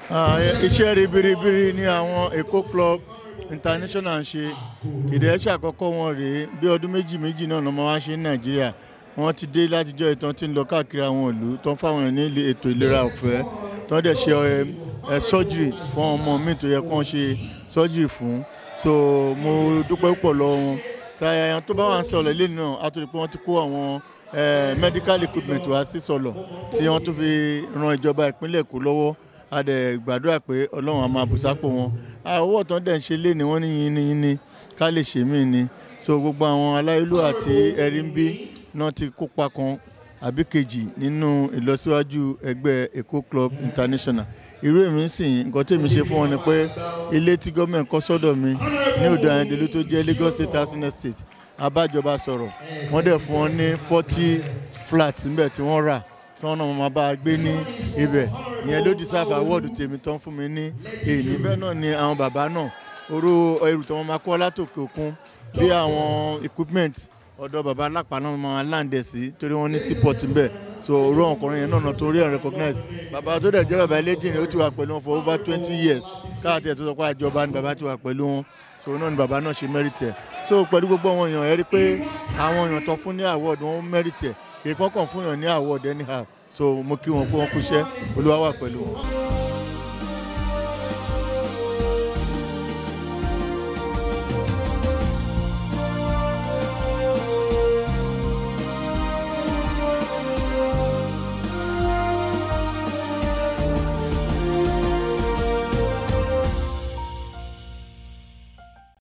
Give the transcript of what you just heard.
Ah, iṣẹ́ ribiribiri ni àwọn Èkó Club International ń ṣe kìdẹ́ ṣàkọ́kọ́ wọn rèé bí ọdún méjì méjì náà lọ́mọ wá ṣe ní Nàìjíríà wọ́n ti dé látijọ́ ìtàn tí ń lọ káàkiri àwọn ìlú tó ń fáwọn èèyàn ní ilé- ètò ìlera ọ̀fẹ́ tó ń dẹ̀ ṣe ẹ, ẹ, surgery fún ọmọ mi tó yẹ kó ń ṣe surgery fún so mo dúpẹ́ púpọ̀ lọ́wọ́ wọn káyà tó bá wà ń sọ̀rọ̀ lẹ́nu náà á tó di pé wọ́n ti kó àwọn ẹ, medical equipment wá sí sọ̀lọ̀ tí wọ́n tún fi ran ìjọba ìpínlẹ̀ Èkó lọ́wọ́ a dẹ̀ gbàdúrà pé ọlọ́run á máa bùsápò wọn owó tán dẹ̀ ń ṣe lé ni wọ́n ní yín ní yín ní ká lè ṣe mí ni so gbogbo àwọn aláìlú àti ẹ̀rí ń bí náà ti kópa kan àbí kejì nínú ìlọsíwájú ẹgbẹ́ Èkó Club International irú èmi ń sìn nǹkan tí èmi ṣe fún wọn ni pé ilé tí gọ́ọ̀mẹ̀ntì kọ́ sọ́dọ̀ mi ní odò àyẹ̀dẹ̀lú tó jẹ́ Lagos State Housing Estate abájọba sọ̀rọ̀ wọ́n dẹ̀ fún wọn ní forty flats níbẹ̀ tí wọ́n rà tí wọ́n náà máa bá a gbé ní ibẹ̀ ìyẹn ló di sáfà wọ́ọ̀dù tèmi tán fún mi ní èyí bẹ́ẹ̀ náà ni àwọn bàbá náà orú ẹrù tí wọ́n máa kọ́ látòkè òkun bí àwọn equipment ọ̀dọ̀ bàbá alápá náà máa láǹdẹ̀ sí torí wọ́n ní seaport ńbẹ̀ so orú àwọn ọkùnrin yẹn náà náà torí ẹ̀ recognize bàbá tó dẹ̀ jẹ́ bàbá eléjìnrìn ó ti wà pẹ̀lú wọn for over twenty years káàtì ẹ̀ tó sọ pé àjọba ni bàbá ti wà pẹ̀lú wọn so náà ni bàbá náà ṣe merit ẹ̀ so pẹ̀lú gbogbo àwọn èèyàn ẹ rí pé àwọn èèyàn tán fún ní award wọn merit ẹ̀ kì í pọ́nkàn fún èèyàn ní award anyhow so mo kí wọn pé wọn kú iṣẹ́ olúwa wà pẹ̀lú wọn.